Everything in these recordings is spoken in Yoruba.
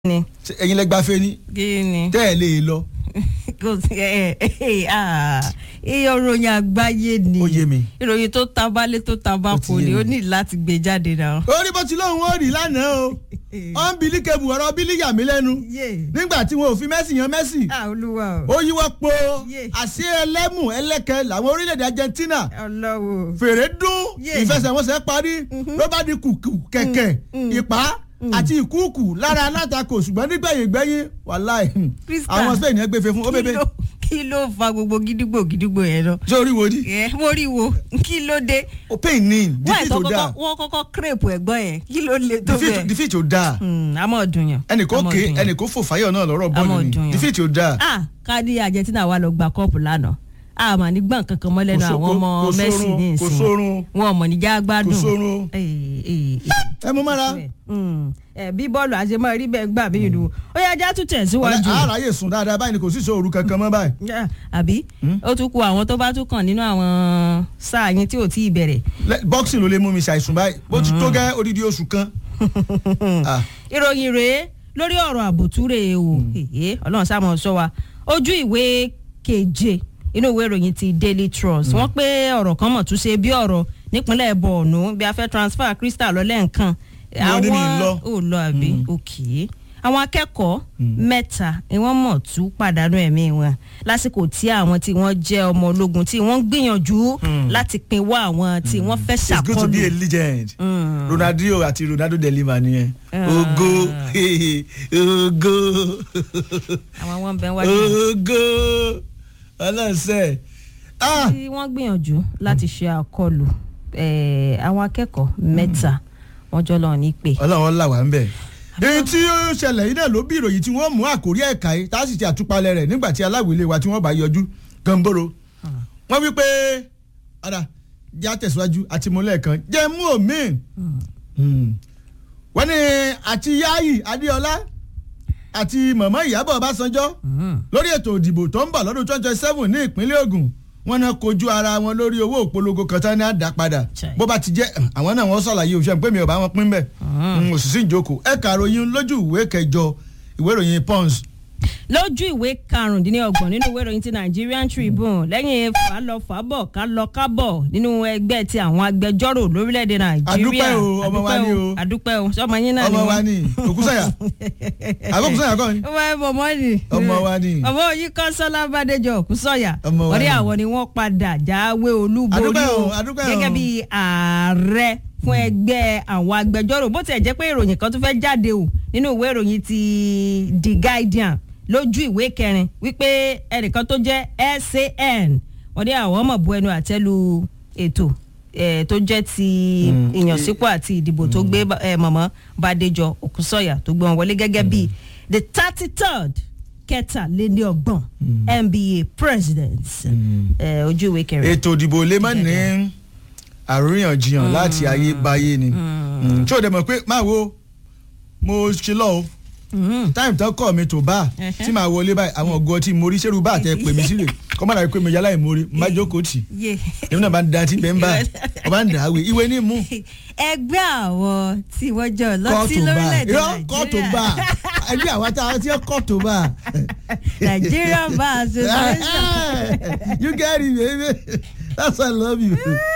ni Ṣé ẹ̀yin lẹ gbafẹ́ ni kí ni tẹ́ ẹ̀ lè lọ kò sí ẹ ẹ ah iye ìròyìn àgbáyé ni Ó yé mi. ìròyìn tó tabalé tó Ó ti tabako yé ni mi. ó ní láti gbé jáde náà. orí bó ti lóun ó rí lánàá o unbelievable ọ̀rọ̀ bílí yà mí lẹ́nu yé nígbà tí wọn ò fi Messi yan Messi ah olúwa o ó yíwọ́ po Yeah. àṣé ẹlẹ́mù ẹlẹ́kẹ làwọn orílẹ̀-èdè Argentina ọlọ́wọ́ fèrè dún Yeah. ìfẹsẹ̀wọnsẹ̀ parí ló bá di kùkù kẹ̀kẹ́ ìpá àti ìkúùkù lára alátakò ṣùgbọ́n nígbẹ̀yìn gbẹ̀yìn wàláì Crystal. àwọn Spain yẹn gbẹ̀fẹ̀ fún ó kí bèbè ló kí ló fa gbogbo gidigbo gidigbo yẹn lọ. ṣé orí wo di ẹ mo rí wo kí ló dé ó pain ní wọ́n defeat ẹ̀tọ́ ò dáa kọ́kọ́ wọ́n kọ́kọ́ kírèpù ẹ̀gbọ́n yẹn kí ló le tó defeat bẹ́ẹ̀. defeat ò dáa Hmm, a mọ̀ dùn yàn. ẹnì kò a mọ̀ ké dùn yàn. ẹnì kò fò fáyọ̀ náà lọ́rọ̀ bọ́ọ̀lù Àmọ́ ni dùn yàn. defeat ò dáa ah káàdì Argentina wà lọ gba kọ́ọ̀pù lánàá a mà ní gbọ̀n kankan mọ́ lẹ́nu Kò so- àwọn ọmọ kò Messi sórun, ní kò ìsìn sórun. wọn ò mọ̀ níjà gbádùn. kò sórun Eh, eh, eh. ẹ mú mára Hmm, eh, bí bọ́ọ̀lù àṣemọ́ rí bẹ́ẹ̀ gbà mí ìlú ó yẹ ajá tún tẹ̀síwájú. àráyè sùn dáadáa báyìí ni kò sí sóoru kankan mọ́ báyìí Yeah, àbí ó tún kù àwọn tó bá tún kàn nínú àwọn sáà yẹn tí ò tí ì bẹ̀rẹ̀. Lẹ- boxing ló lè mú mi ṣàìsùn báyìí bó ti tó gẹ́ odidi oṣù kan Ah, ìròyìn rèé lórí ọ̀rọ̀ àbòtúrè o èyí ọlọ́run sáà mọ̀ sọ wa ojú ìwé keje inú ìwé ìròyìn ti Daily Trust wọ́n pé ọ̀rọ̀ kan mọ̀ tún ṣe bí ọ̀rọ̀ nípínlẹ̀ Borno bí a fẹ́ transfer Crystal lọ lẹ́ǹkan Wọ́n ní mi ń lọ. ò lọ àbí òkè àwọn akẹ́kọ̀ọ́ mẹ́ta ni wọ́n mọ̀ tún pàdánù ẹ̀mí wọn lásìkò tí àwọn tí wọ́n jẹ́ ọmọ ológun tí wọ́n ń gbìyànjú láti pinwọ́ àwọn tí wọ́n fẹ́ it's good to be a ṣàkọlù. legend Mm. Ronaldinho àti Ronaldo delima nìyẹn Ah. ogo ogo àwọn wọn bẹ wájú. ogo ọlọ́sẹ̀ ah tí wọ́n gbìyànjú láti ṣe àkọlù eh, àwọn akẹ́kọ̀ọ́ mẹ́ta wọ́n jọ lọ ní pé. ọlọ́run là wá ń bẹ̀. èyí tí ó ṣẹlẹ̀ yìí náà ló bí ìròyìn tí wọ́n mú àkórí ẹ̀ka yìí tá a sì ti àtúpalẹ̀ rẹ̀ nígbà tí aláwìlé wa tí wọ́n bá yọjú gànbóró. wọ́n wí pé ọ̀dà jẹ́ àtẹ̀síwájú àti mọ́lẹ̀ kan jẹ́ mú òmíì. wọ́n ní àti Yayi Adéọlá àti mọ̀mọ́ Ìyábọ̀ Ọbásanjọ́ lórí ètò ìdìbò tó ń bọ̀ lọ́dún twenty twenty seven ní ìpínlẹ̀ Ògùn wọ́n náà kojú ara wọn lórí owó ìpolongo kan tán ní àdá padà Chai. bó bá ti jẹ́ àwọn náà wọ́n ṣàlàyé òṣèlú pé mi ò bá wọn pín bẹ́ẹ̀ òṣìṣẹ́ ìjókòó ẹ̀ka ìròyìn lójú ìwé kẹjọ ìwé ìròyìn Punch lójú ìwé karùndínlọ́gbọ̀n nínú ìwé ìròyìn ti Nigerian Tribune lẹ́yìn fàlọ́fàbọ̀ kálọ́kábọ̀ nínú ẹgbẹ́ ti àwọn agbẹjọ́rò lórílẹ̀‐èdè Nàìjíríà Adúpẹ́ o, ọmọ wa ni o. adúpẹ́ o sọmọ yín náà ni ọmọ wọ́n. wa ni òkúsàyà àbókúsàyà kọ́ ni ó wá bọ̀mọ́ ni. Ọmọ wa ni. ọmọ yìí Kọ́sọ́lá Bádéjọ Òkúsọ̀yà. Ọmọ wa wọ́n ní ni. àwọn ni wọ́n padà jáwé olúborí Adúpẹ́ o, o adúpẹ́ o. gẹ́gẹ́ bí ààrẹ fún ẹgbẹ́ àwọn agbẹjọ́rò bó tiẹ̀ jẹ́ pé ìròyìn kan tó fẹ́ jáde o nínú ìwé ìròyìn ti The Guardian lójú ìwé kẹrin wípé ẹnìkan tó jẹ́ SAN wọ́n ní àwọn ọmọ bu ẹnu àtẹ́lu ètò eh, tó jẹ́ ti ìyànsípò àti ìdìbò tó gbé eh, mọ̀mọ́ Bádéjọ Òkúsọ̀yà tó gbé wọn wọlé gẹ́gẹ́ bí the thirty third kẹtàléní ọgbọ̀n NBA president eh, ojú ìwé kẹrin. ètò ìdìbò lè má ní àríyànjiyàn láti ayébáyé ni Mm, tí o dẹ̀ mọ̀ pé máa wo mo ṣe lọ o Mhm. táìmù tán kọ́ mi tó bá Ẹhẹ́. tí màá wọlé báyìí àwọn ọgọ́ tí mo rí ṣerú bá àtẹ pè mí sílẹ̀ kọ́ má dàbí pé mi yálà ìmórí má jókòó tì Yeah. èmi náà bá ń da tí bẹ́ẹ̀ ń bá ọba ń dà á wé ìwé ní mú ẹgbẹ́ àwọn tí wọ́n jọ lọ́tí kọ́ọ̀tù bá lórílẹ̀‐èdè irọ́ kọ́ọ̀tù bá ẹgbẹ́ àwọn tá a ti kọ́ọ̀tù bá. Nigerian Bar Association. you get it baby that's why I love you.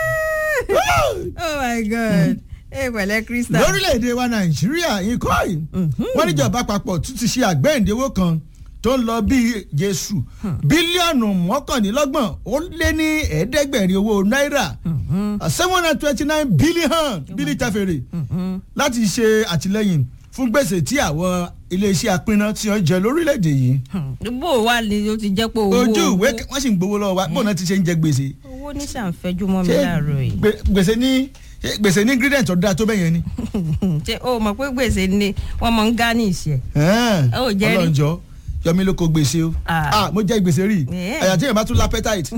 oh my god ẹ pẹ̀lẹ́ Crystal. lórílẹ̀‐èdè wa nàìjíríà yìí kọ́ yìí wọ́n níjọba àpapọ̀ tún ti ṣe àgbẹ̀ǹdẹ̀wò kan tó ń lọ bí jésù bílíọ̀nù mọ́kànlélọ́gbọ̀n ó lé ní ẹ̀ẹ́dẹ́gbẹ̀rin owó náírà seven hundred twenty nine billion bílí tẹ́fẹ̀rẹ̀ láti ṣe àtìlẹ́yìn fún gbèsè tí àwọn iléeṣẹ́ apínná tí wọ́n jẹ lórílẹ̀‐èdè yìí bó wà ní o ti jẹ́ pé owó ojú ìwé wọ́n sì ń gbowó lọ́wọ́ wa bóun náà ti ṣe ń jẹ gbèsè owó ní sàǹfẹ́jú mọ́ mi ṣé láàárọ̀ yìí. gbè- gbèsè ní ṣé gbèsè ní ingredient ọ̀dà tó bẹ́yẹn ni. ṣé o mọ̀ pé gbèsè ni wọ́n mọ̀ ń gá ní ìṣẹ́. Ẹ̀ẹ́n, Ó jẹ́ rí. ọlọ́njọ́ yọmí ló kó gbèsè o Ah. ah mo jẹ gbèsè rí Yeah. àyà tí yẹn bá tún lápẹ́tàìtì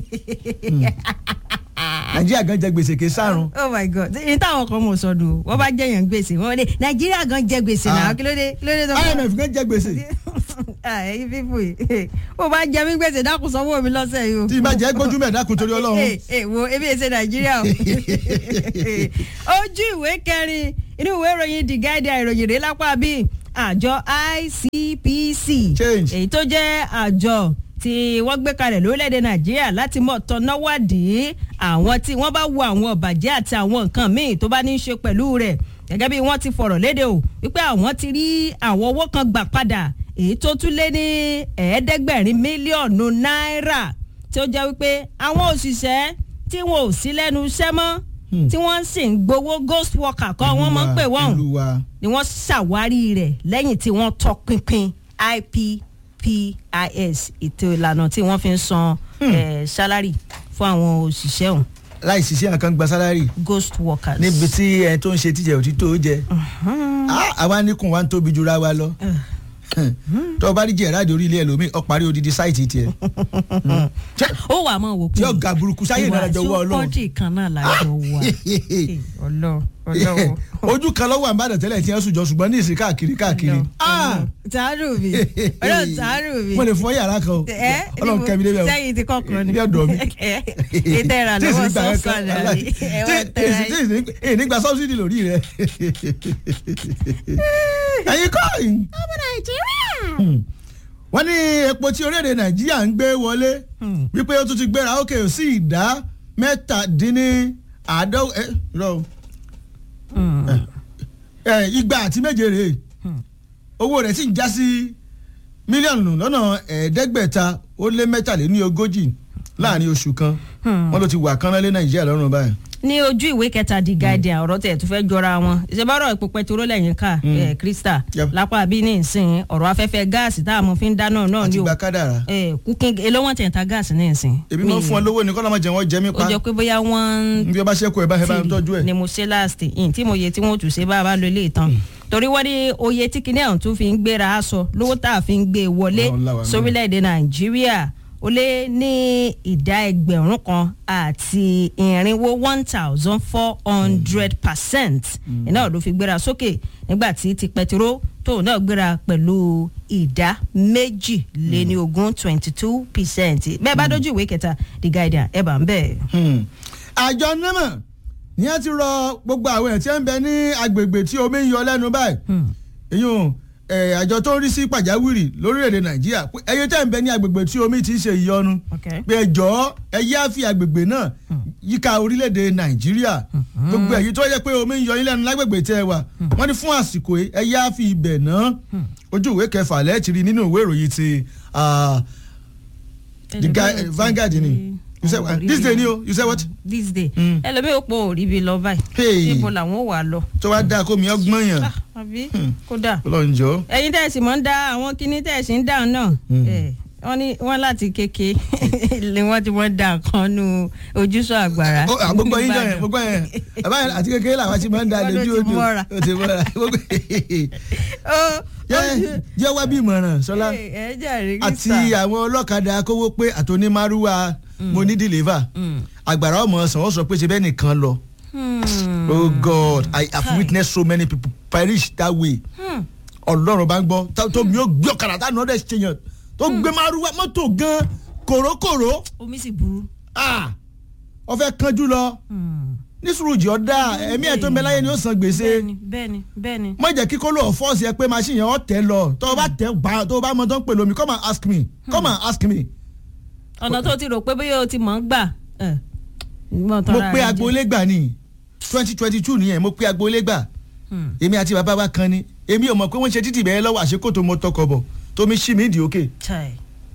nàìjíríà gan jẹ gbèsè kì í sárun oh my god ní táwọn kan mọ̀ sọ́dún wọ́n bá jẹ̀yàn gbèsè wọ́n ní nàìjíríà gan jẹ gbèsè náà Ah. kí ló dé kí ló dé tó fún imf gan jẹ gbèsè ah ẹyin fífò yìí o bá jẹ mí gbèsè dákun sanwó mi lọ́sẹ̀ yìí o. tí ìbá jẹ́ gbójú mẹ́ẹ̀dákun torí ọlọ́run Ee, ee, wo ebi èsè nàìjíríà o ojú ìwé kẹrin inú ìwé ìròyìn the guardian ìròyìn rèé lápá bíi àjọ ICPC Change. èyí tó jẹ́ àjọ tí wọ́n gbé kalẹ̀ lórílẹ̀‐èdè nàìjíríà láti mọ̀ tọ́náwádìí àwọn tí wọ́n bá wo àwọn ọ̀bàjẹ́ àti àwọn nǹkan míì tó bá ní í ṣe pẹ̀lú rẹ̀ gẹ́gẹ́ bí wọ́n ti fọ̀rọ̀ léde o wípé àwọn ti rí àwọn owó kan gbà padà èyí tó tún lé ní ẹ̀ẹ́dẹ́gbẹ̀rin mílíọ̀nù náírà tí ó jẹ́ wípé àwọn òṣìṣẹ́ tí wọn ò sí lẹ́nu iṣẹ́ mọ́ tí wọ́n sì ń gbowó ghost worker kọ́ wọ́n mọ̀ ń pè wọ́n ìlú wa ni wọ́n ṣàwárí rẹ̀ lẹ́yìn tí wọ́n tọpinpin IPPIS ètò ìlànà tí wọ́n fi ń san eh, salary fún àwọn òṣìṣẹ́ ọ̀hún láì ṣiṣẹ́ nǹkan gba sálárì ghost workers. níbi tí ẹ tó ń ṣe tíjẹ ò ti tó jẹ Ah, àwa níkùn wa ń tóbi jura wa lọ tó o bá rí jẹ̀ráàdì orí ilé ẹlòmíì ọ parí odidi sáìtì tiẹ̀ ó wà á mọ̀ wò pé tí ọ̀gá burúkú sáyé ìdájọ́ wọ ọlọ́run kọ́ńtì kan náà lájọ wà ọlọ́run ọlọ́run. ojú kan lọ́wọ́ àmàdàn tẹ́lẹ̀ tí wọ́n sùn jọ ṣùgbọ́n ní ìsìn káàkiri káàkiri Ah! tààrù mi ọlọ́run tààrù mi. mo lè fọ yàrá kan o ẹ ọlọ́run kẹ́mi débẹ̀ o sẹ́yìn ti kọ́kọ́ ni. Bí ọ̀dọ̀ mi. ètò ìrànlọ́wọ́ Tí èsì nígbà sọ́ọ̀sán kankan, náà aláì. ni ẹ wọ́n Tí tẹ̀ra èsì- tí èsì ní- èyí nígbà sọ́bsidì lórí rẹ̀ ẹ̀yin kọ́ ọmọ nàìjíríà. wọ́n ní epo tí orílẹ̀-èdè nàìjíríà ń gbé wọlé wípé ó tún ti gbéra ókè sí ìdá mẹ́tàdínníàádọ́ ẹ rọ o. ẹ igba àti méje rèé owó rẹ̀ sì ń já sí mílíọ̀nù lọ́nà ẹ̀ẹ́dẹ́gbẹ̀ta ó lé mẹ́tàléní ogójì láàrin oṣù kan wọ́n ló ti wà kánná lé nàìjíríà lọ́rùn báyìí. ní ojú ìwé kẹta the guardian ọ̀rọ̀ tẹ̀ tó fẹ́ jọra wọn ìṣèbárọ̀ epo pẹtiró lẹ́yìn ká ẹ̀ krista Yep. lápá bí ní ìsìn ọ̀rọ̀ afẹ́fẹ́ gáàsì tá a mọ̀ fi ń dáná náà àti ni o gba kádàrá. ẹ̀ kúkín èló wọn tẹ̀ ń ta gáàsì ní ìsìn. èmi máa ń fún ọ lówó ní kọ́lá máa jẹ wọ́n jẹ mí ó pa jọ pé bóyá wọ́n bí wọ́n bá ṣẹ́kù ẹ̀ bá ẹ bá ń tọ́jú ẹ̀. ni mo ṣe last in tí mo yẹ tí wọ́n tù ṣe bá a bá lo ilé ìtàn torí wọ́n ní oye tí kinní ọ̀hún tún fi ń gbéra aṣọ lówó tá a fi ń gbé e wọlé Ọlọ́run là wá mọ́. sórílẹ̀-èdè nàìjíríà ó lé ní ìdá ẹgbẹ̀rún kan àti ìrìnwó one thousand four hundred percent iná ló fi gbéra sókè nígbà tí ti pẹtiró tóun náà gbéra pẹ̀lú ìdá méjìléníogún twenty two percent bẹ́ẹ̀ bá dójú ìwé kẹta the guardian ẹ̀ bá ń bẹ̀. Hmm. àjọ nẹ́mọ̀ ni a ti rọ gbogbo àwọn ẹ̀ tí ń bẹ ní agbègbè tí omi ń yọ lẹ́nu báyìí ìyún ẹ̀, àjọ tó ń rí sí pàjáwìrì lórílẹ̀‐èdè nàìjíríà pé ẹyẹ tẹ́ ń bẹ ní agbègbè tí omi ti ń ṣe ìyọnu Okay. pé ẹ jọ̀ọ́ ẹ yá fi agbègbè náà yíká orílẹ̀‐èdè nàìjíríà gbogbo èyí tó yẹ pé omi ń yọ yín lẹ́nu lágbègbè tẹ́ ẹ wà wọ́n ní fún àsìkò yìí ẹ yá fi ibẹ̀ náà ojú ìwé kẹfà lẹ́ẹ̀tì rí nínú ìwé ìròyìn ti ah, the guy eh, Vanguard ni you say what? this day ni o you say what this day Mm. ẹlòmíì ó pọ̀ òrí bi lọ báyìí Hey. níbo làwọn ò wà lọ. tó wá dáa kó mi ọgbọ́n yàn Ah, àbí kódà ọlọ́run jọ. ẹ̀yin tẹ̀sí mọ́ ń dá àwọn kinní tẹ̀sí ń dà náà Mm. Eh, wọ́n ní wọ́n láti kéke ni wọ́n ti wọ́n dà kan nu ojúṣọ àgbàrá. Ó, à, gbogbo yín jọ yẹn gbogbo yẹn bàbá yẹn àti kékeré làwọn ti máa ń da Wọ́n ló lójú ti odò mọ́ra. ó ti mọ́ra Gbogbo- ó Jẹ́- jẹ́ wá bí ìmọ̀ràn sọlá ẹ jàre àti kíta. àwọn ọlọ́kadà kówó pé àtònímárúwá mo ní deliver àgbàrá ọmọ ọsàn ó sọ pé ṣe bẹ́ẹ̀ nìkan lọ Hmm. oh god i have Kai. witnessed so many people perish that way Hmm. ọlọ́run bá ń gbọ́ tá- tó mi ó gbé ọ̀kadà tá nọ́ọ̀dẹ̀ ṣèyàn tó gbé márúwá mọ́tò gan kòrókòró omi sì burú. ah ọfẹ kanjú lọ Hmm. ní sùúrùjì ọdá ẹmí ẹ tó ń bẹ láyé ni ó san gbèsè bẹ́ẹ̀ni bẹ́ẹ̀ni bẹ́ẹ̀ni. má jẹ́ kíkó lọ fọ́ọ̀sì ẹ pé machine yẹn ọ̀ tẹ́ lọ tó o bá tẹ́ bá tó o bá mọ tó ń pè lómi come and ask me come and ask me. ọ̀nà tó ti rò pé bóyá o ti mọ̀ ń gbà. ẹ̀, ìgbọ́n mo tọ́ra pe rẹ jẹ. agboolé gbà ní twenty twenty two nìyẹn mo pe agboolé gbà Hmm. èmi àti bàbá wa kan ni èmi ò mọ̀ pé wọ́n ṣe títì bẹ́ẹ̀ lọ́wọ́ àṣekò mo tọkọ̀ bọ̀ tómi ṣí mi ìdí òkè Chai.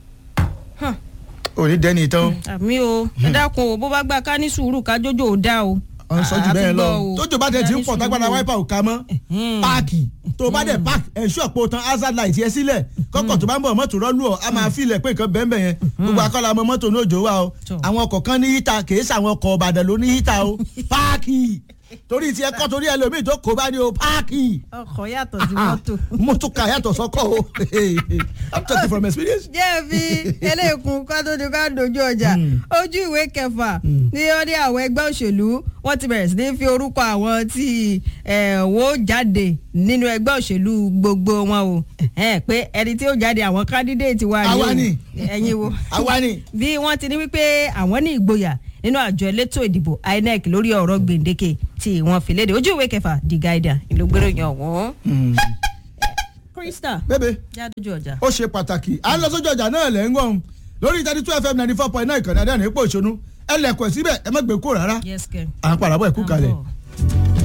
òní dẹ́ni tán àmì o ẹ dákun o bó bá gbà ká ní sùúrù ká jójó ò dá o. ọ̀n sọ́jú A- bẹ́ẹ̀ a ti lọ gbọ́ o. tójò bá tẹ̀ tí ń Ká pọ̀ ní tágbádá sùúrù. wáìpà ò ká mọ́ Ẹ̀hẹ́n. páàkì tó bá dẹ̀ páàkì ẹ̀ṣọ́ ọ̀pọ̀ tán hazard light yẹ sílẹ̀ kọ́kọ́ tó bá ń bọ̀ mọ́tò rọ́lù ọ̀ a máa filẹ̀ pé nǹkan bẹ́ẹ̀ bẹ́ẹ̀ yẹn gbogbo akọ́lá ọmọ mọ́tò ní òjò wa o Tọ́. àwọn ọkọ̀ kan ní hítà kì í sàwọn ọkọ̀ ọ̀bàdàn ló ní hítà o páàkì torí tiẹ̀ kọ́ torí ẹlòmíì tó kó bá ní o páàkì ọkọ̀ yàtọ̀ sí mọ́tò. mọ́tò kà yàtọ̀ sọ́kọ̀ o I'm talking from experience. jẹ́ fi eléèkún ká tó di ká dojú ọjà Mm. ojú ìwé kẹfà ní wọ́n ní àwọn ẹgbẹ́ òṣèlú wọ́n ti bẹ̀rẹ̀ sí ní fi orúkọ àwọn tí ẹ̀, wó jáde nínú ẹgbẹ́ òṣèlú gbogbo wọn o Ẹ̀hẹ́n, pé ẹni tí ó jáde àwọn kandidate wa Àwa o. ni. ẹ̀yin wo àwa ni bí wọ́n ti ní wípé àwọn ní ìgboyà nínú àjọ elétò ìdìbò INEC lórí ọ̀rọ̀ gbèǹdéke tí wọ́n fi léde ojú ìwé kẹfà The Guardian ìlú gbèrò yàn wọ́n. Hmm. kò krista bébè jádojú ọjà. ó ṣe pàtàkì à ń lọ sójú ọjà náà lẹ́ ń gbọ́n lórí thirty two fm ninety four point nine ìkànnì adé àná ipò ìṣonú ẹ lẹ̀kọ̀ síbẹ̀ ẹ má gbé kó rárá yes kẹ́. à ń padà bọ̀ ẹ̀kú kalẹ̀. À ń bọ̀.